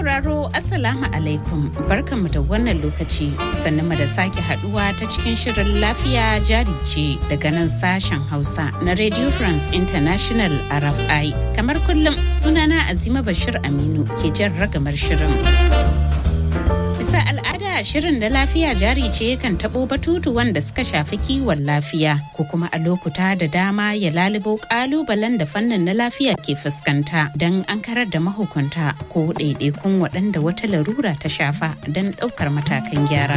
sauraro Assalamu alaikum barkanmu da wannan lokaci sannan mu da sake haduwa ta cikin shirin lafiya jari ce daga nan sashen Hausa na Radio France International RFI. Kamar kullum sunana Azima Bashir Aminu ke jan ragamar shirin. Bisa al'ada shirin da lafiya jari ce kan taɓo batutu wanda suka shafi kiwon lafiya ko kuma a lokuta da dama ya lalubo ƙalubalen da fannin na lafiya ke fuskanta don an karar da mahukunta ko ɗaiɗaikun waɗanda wata larura ta shafa don ɗaukar matakan gyara.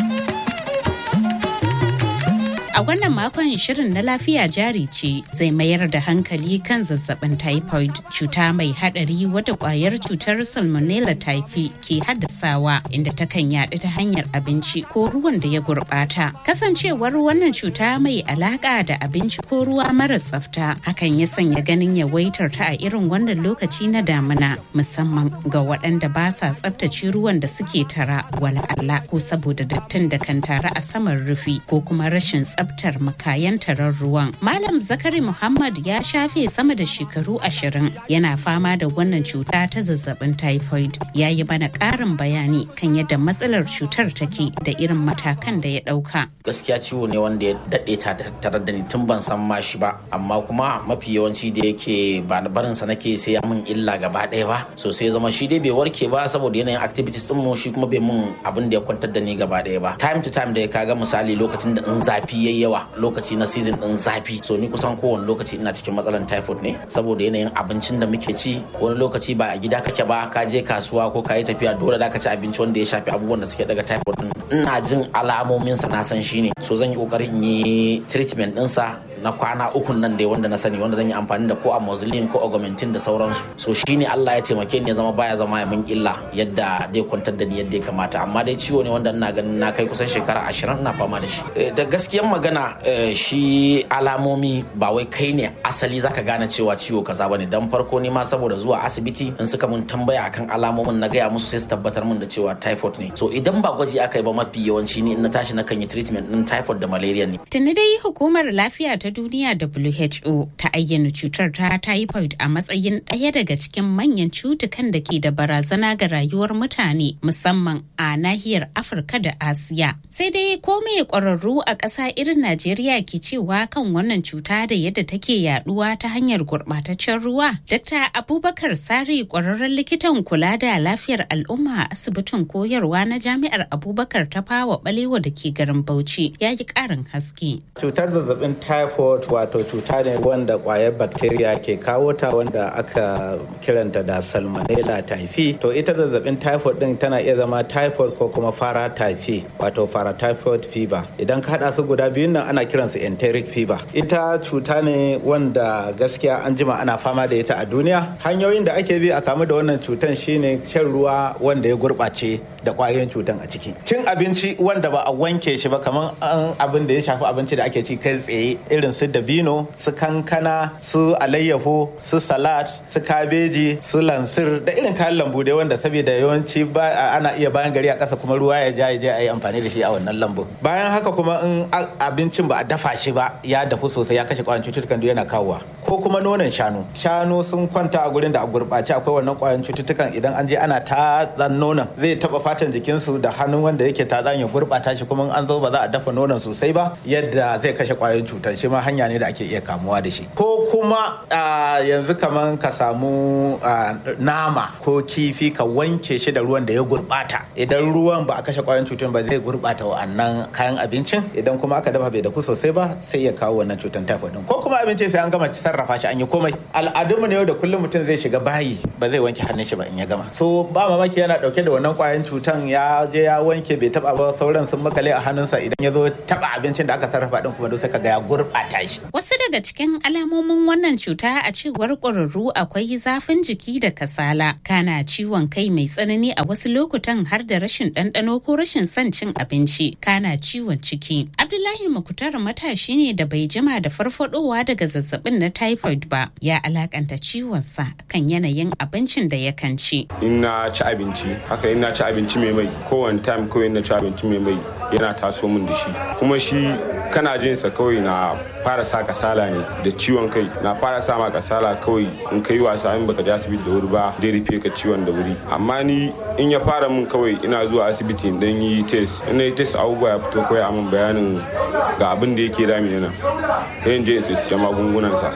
A wannan makon shirin na lafiya jari ce zai mayar da hankali kan zazzabin typhoid cuta mai hadari wadda kwayar cutar salmonella typhi ke haddasawa inda takan yaɗu ta hanyar abinci ko ruwan da ya gurɓata. Kasancewar wannan cuta mai alaka da abinci ko ruwa mara tsafta hakan ya sanya ganin yawaitar ta a irin wannan lokaci na damina musamman ga waɗanda ba sa tsaftace ruwan da suke tara wala Allah ko saboda dattin da kan tara a saman rufi ko kuma rashin tsafta tsaftar makayan taron ruwan. Malam Zakari Muhammad ya shafe sama da shekaru ashirin yana fama da wannan cuta ta zazzabin typhoid. Ya yi mana ƙarin bayani kan yadda matsalar cutar take da irin matakan da ya ɗauka. Gaskiya ciwo ne wanda ya daɗe ta tare da ni tun ban san ma shi ba, amma kuma mafi yawanci da yake ba barin sa nake sai ya min illa gaba ɗaya ba. So sai zama shi dai bai warke ba saboda yanayin activities din mu shi kuma bai mun abin da ya kwantar da ni gaba ɗaya ba. Time to time da ya kaga misali lokacin da in zafi yayi yawa lokaci na season din zafi so ni kusan kowane lokaci ina cikin matsalan typhoid ne saboda yanayin abincin da muke ci wani lokaci ba a gida kake ba ka je kasuwa ko ka yi tafiya dole da ka ci abinci wanda ya shafi abubuwan da suke daga typhoid din ina jin alamomin sa na san shine so zan yi kokarin yi treatment din sa na kwana ukun nan dai wanda na sani wanda zan yi amfani da ko amoxicillin ko augmentin da sauransu so shine Allah ya taimake ni ya zama baya zama ya min illa yadda dai kwantar da ni yadda ya kamata amma dai ciwo ne wanda ina ganin na kai kusan shekara ashirin ina fama da shi da gaskiyan magana shi alamomi ba wai kai ne asali zaka gane cewa ciwo kaza bane dan farko ne ma saboda zuwa asibiti in suka mun tambaya akan alamomin na gaya musu sai su tabbatar mun da cewa typhoid ne so idan ba gwaji aka yi ba mafi yawanci ni in na tashi na kan yi treatment din typhoid da malaria ne tuni dai hukumar lafiya ta duniya WHO ta ayyana cutar ta typhoid a matsayin ɗaya daga cikin manyan cutukan da ke da barazana ga rayuwar mutane musamman a nahiyar Afirka da Asiya sai dai ko me ƙwararru a ƙasa irin Najeriya ke cewa kan wannan cuta da yadda take yaduwa ta hanyar gurɓataccen ruwa. Dr. Abubakar Sari ƙwararren likitan kula da lafiyar al'umma a asibitin koyarwa na Jami'ar Abubakar ta fawa balewa da ke garin Bauchi ya yi ƙarin haske. Cutar zazzabin typhoid wato cuta ne wanda ƙwayar bacteria ke kawo ta wanda aka kiranta da salmonella typhi. To ita zazzabin typhoid din tana iya zama typhoid ko kuma fara typhi wato fara typhoid fever. Idan ka haɗa su guda biyun nan ana kiransu enteric fever ita cuta ne wanda gaskiya an jima ana fama da ita a duniya hanyoyin da ake bi a kamu da wannan cutan shine shan ruwa wanda ya gurɓace da ƙwayoyin cutan a ciki cin abinci wanda ba a wanke shi ba kamar an abin da ya shafi abinci da ake ci kai tsaye irin su dabino su kankana su alayyaho su salad su kabeji su lansir da irin kayan lambu dai wanda saboda yawanci ana iya bayan gari a ƙasa kuma ruwa ya ja ya je a yi amfani da shi a wannan lambun bayan haka kuma in abincin ba a dafa shi ba ya dafu sosai ya kashe kwayan cututtukan duk yana kawowa ko kuma nonon shanu shanu sun kwanta a gurin da a gurɓace akwai wannan kwayan cututtukan idan an je ana tatsan nonon zai taba fatan jikinsu da hannun wanda yake tatsan ya gurɓata shi kuma an zo ba za a dafa nonon sosai ba yadda zai kashe kwayoyin cutar shi ma hanya ne da ake iya kamuwa da shi ko kuma yanzu kaman ka samu nama ko kifi ka wanke shi da ruwan da ya gurɓata idan ruwan ba a kashe kwayoyin cutar ba zai gurɓata wa'annan kayan abincin idan kuma aka dafa bai dafu sosai ba sai ya kawo wannan cutar typhoid din ko kuma abinci sai an gama sarrafa shi an yi komai al'adunmu ne yau da kullum mutum zai shiga bayi ba zai wanke hannun shi ba in ya gama so ba mamaki yana dauke da wannan kwayan cutan ya je ya wanke bai taba ba sauran sun makale a hannunsa idan ya zo taba abincin da aka sarrafa din kuma duk sai kaga ya gurbata shi wasu daga cikin alamomin wannan cuta a cewar ƙwararru akwai zafin jiki da kasala kana ciwon kai mai tsanani a wasu lokutan har da rashin ɗanɗano ko rashin son cin abinci kana ciwon ciki abdullahi makutar matashi ne da bai jima da farfadowa daga zazzabin na typhoid ba ya alakanta ciwonsa kan yanayin abincin da yakan ci in na ci abinci haka in na ci abinci mai mai kowane time ko in na ci abinci mai mai yana taso min da shi kuma shi kana jin sa kawai na fara sa kasala ne da ciwon kai na fara sa ma kasala kawai in kai wasa in baka je asibiti da wuri ba dai rufe ka ciwon da wuri amma ni in ya fara min kawai ina zuwa asibiti in dan yi test in yi test abubuwa ya fito kawai a min bayanin ga abin da yake dami nan sai in je in sai magungunan sa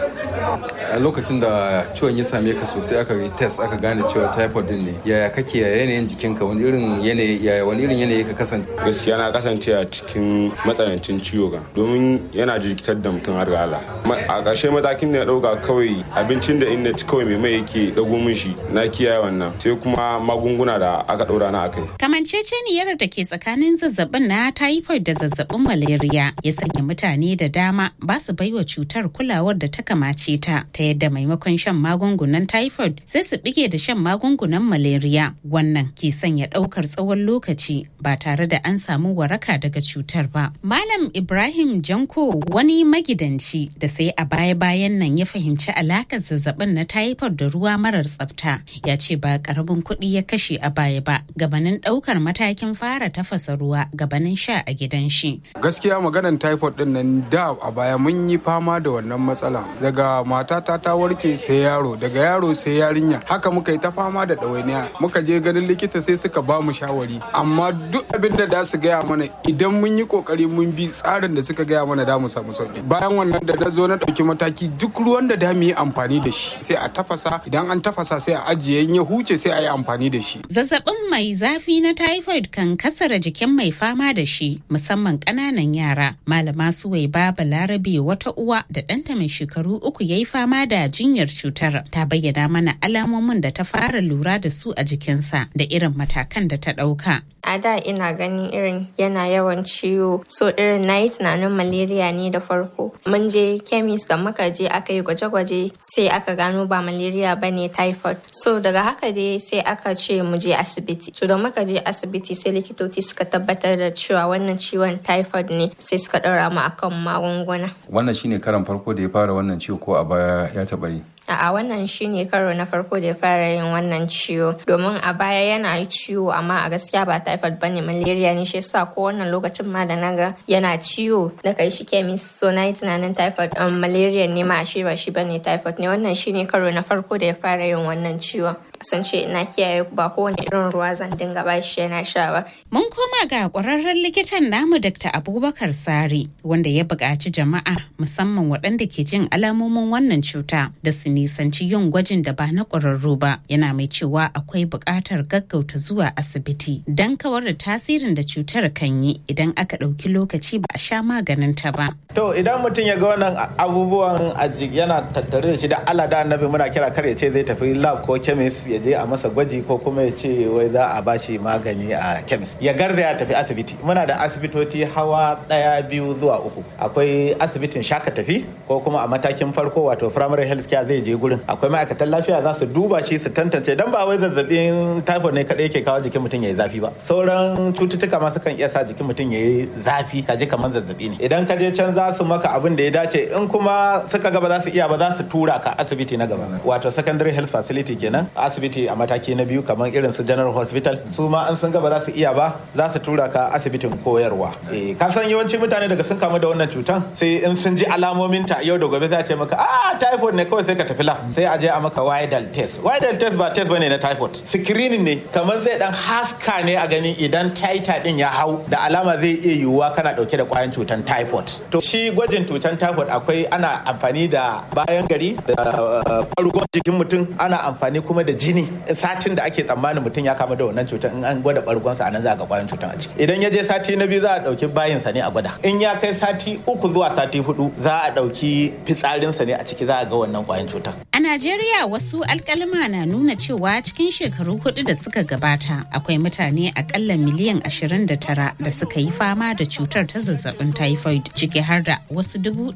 a lokacin da ciwon ya same ka sosai aka yi test aka gane cewa typhoid din ne yaya kake ya yanayin jikinka wani irin yanayi yaya wani irin yanayi ka kasance gaskiya na kasance a cikin matsanancin ciwo ga domin yana jikitar da mutum har ga Allah a ƙarshe matakin da na ɗauka kawai abincin da in na ci kawai mai mai yake dago min shi na kiyaye wannan sai kuma magunguna da aka ɗora na akai kamanceceniyar da ke tsakanin zazzabin na typhoid da zazzabin malaria ya sanya mutane da dama ba su baiwa cutar kulawar da ta kamace ta ta yadda maimakon shan magungunan typhoid sai su bige da shan magungunan malaria wannan ke sanya daukar tsawon lokaci ba tare da an samu waraka daga cutar ba malam ibrahim janko wani magidanci da sai a baya-bayan nan ya fahimci alakar zazzabin na typhoid da ruwa marar tsafta ya ce ba karamin kuɗi ya kashe a baya ba gabanin daukar matakin fara tafasa ruwa gabanin sha a gidan shi gaskiya maganan typhoid din nan da a baya mun yi fama da wannan matsala daga matata ta warke sai yaro daga yaro sai yarinya haka muka yi ta fama da ɗawainiya muka je ganin likita sai suka ba mu shawari amma duk abin da da su gaya mana idan mun yi kokari mun bi tsarin da suka gaya mana da mu samu sauki bayan wannan da na zo na ɗauki mataki duk ruwan da da mu yi amfani da shi sai a tafasa idan an tafasa sai a ajiye in ya huce sai a yi amfani da shi zazzabin mai zafi na typhoid kan kasara jikin mai fama da shi musamman ƙananan yara malama suwai baba larabe wata uwa da ɗanta mai shekaru uku ya yi fama da jinyar cutar ta bayyana mana alamomin da ta fara lura da su a jikinsa da irin matakan da ta ɗauka. a da ina ganin irin yana yawan ciwo so irin na yi tunanin malaria ne da farko mun je chemist da muka je aka yi gwaje-gwaje sai aka gano ba malaria ba ne typhoid so daga haka dai sai aka ce mu je asibiti so da muka je asibiti sai likitoci suka tabbatar da cewa wannan ciwon typhoid ne sai suka ɗaura mu akan magunguna wannan shine karan farko da ya fara wannan ciwo ko a baya ya taɓa yi a wannan shine karo na farko da ya fara yin wannan ciwo domin a baya yana yi ciwo amma a gaskiya ba typhoid bane malaria ne shi yasa ko wannan lokacin ma da naga yana ciwo na kai shi chemist so na yi tunanin typhoid um, malaria ne ma ashe ba shi bane typhoid ne wannan shine karo na farko da ya fara yin wannan ciwon sun ce na kiyaye ba kowane irin ruwa zan dinga ba shi yana sha ba. Mun koma ga ƙwararren likitan namu Dr. Abubakar Sari wanda ya buƙaci jama'a musamman waɗanda ke jin alamomin wannan cuta da su nisanci yin gwajin da ba na ƙwararru ba yana mai cewa akwai buƙatar gaggauta zuwa asibiti don kawar da tasirin da cutar kan yi idan aka ɗauki lokaci ba a sha maganin ta ba. To idan mutum ya ga wannan abubuwan yana tattare da shi da Allah da annabi muna kira kar ya ce zai tafi lab ko chemist ya je a masa gwaji ko kuma ya ce wai za a bashi magani a chemist ya garza ya tafi asibiti muna da asibitoci hawa daya biyu zuwa uku akwai asibitin shaka tafi ko kuma a matakin farko wato primary health care zai je gurin akwai ma'aikatan lafiya za su duba shi su tantance dan ba wai zazzabin typhoid ne kadai yake kawo jikin mutum ya yi zafi ba sauran cututtuka ma sukan iya sa jikin mutum ya yi zafi ka ji kamar zazzabi ne idan ka je can za su maka abin da ya dace in kuma suka gaba za su iya ba za su tura ka asibiti na gaba wato secondary health facility kenan asibiti a mataki na biyu kamar irin su general hospital su ma an sun gaba za su iya ba za su tura ka asibitin koyarwa ka san yawanci mutane daga sun kamu da wannan cutan sai in sun ji alamomin ta yau da gobe za a ce maka ah typhoid ne kawai sai ka tafi lab sai a je a maka widal test widal test ba test bane na typhoid screening ne kamar zai dan haska ne a gani idan titer din ya hau da alama zai iya yiwuwa kana dauke da kwayan cutan typhoid to shi gwajin cutan typhoid akwai ana amfani da bayan gari da ɓargon jikin mutum ana amfani kuma da jini satin da ake tsammanin mutum ya kama da wannan cutar in an gwada bargonsa a nan za ga kwayan cutar a ciki idan ya je sati na biyu za a dauki bayinsa ne a gwada in ya kai sati uku zuwa sati hudu za a dauki fitsarinsa ne a ciki za a ga wannan kwayan cutar a najeriya wasu alkalma na nuna cewa cikin shekaru hudu da suka gabata akwai mutane akalla miliyan 29 da suka yi fama da cutar ta zazzabin typhoid ciki har da wasu dubu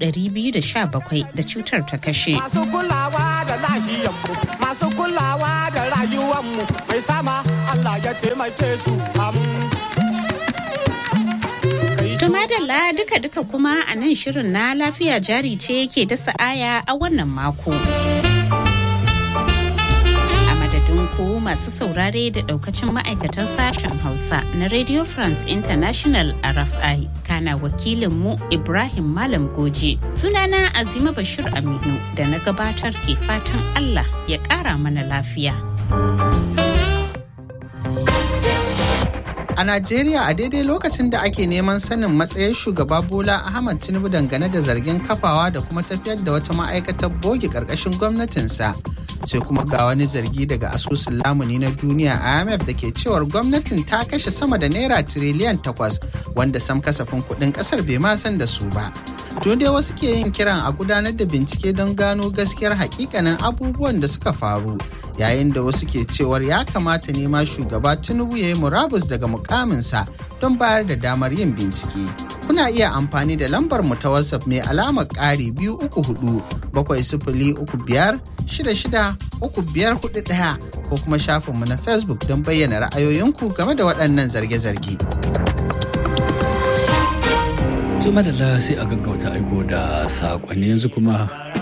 217 da cutar ta kashe masu kulawa da lahiyanmu masu kulawa da rayuwanmu mai sama Allah ya taimake su Tumadalla duka-duka kuma a nan shirin na lafiya jari ce yake dasa aya a wannan mako. A madadin ku masu saurare da daukacin ma'aikatan sashen Hausa na Radio France International RFI. Kana wakilinmu Ibrahim Malam Goje. Sunana Azima Bashir Aminu da na gabatar ke fatan Allah ya ƙara mana lafiya. A Najeriya a daidai lokacin da ake neman sanin matsayin shugaba Bola Ahmad Tinubu dangane da zargin kafawa da kuma tafiyar da wata ma'aikatar boge ƙarƙashin gwamnatinsa. Sai kuma ga wani zargi daga asusun lamuni na duniya IMF da ke cewar gwamnatin ta kashe sama da naira tiriliyan takwas wanda sam kasafin kuɗin ƙasar bai ma san da su ba. Tun dai wasu ke yin kiran a gudanar da bincike don gano gaskiyar hakikanin abubuwan da suka faru yayin da wasu ke cewar ya kamata ne ma shugaba tinubu ya yi murabus daga mukaminsa don bayar da damar yin bincike kuna iya amfani da lambar mu ta whatsapp mai alamar ƙari biyu uku hudu bakwai sifili uku biyar shida shida uku biyar hudu ɗaya ko kuma shafinmu na facebook don bayyana ra'ayoyinku game da waɗannan zarge-zarge. Tuma da sai a gaggauta aiko da saƙonni yanzu kuma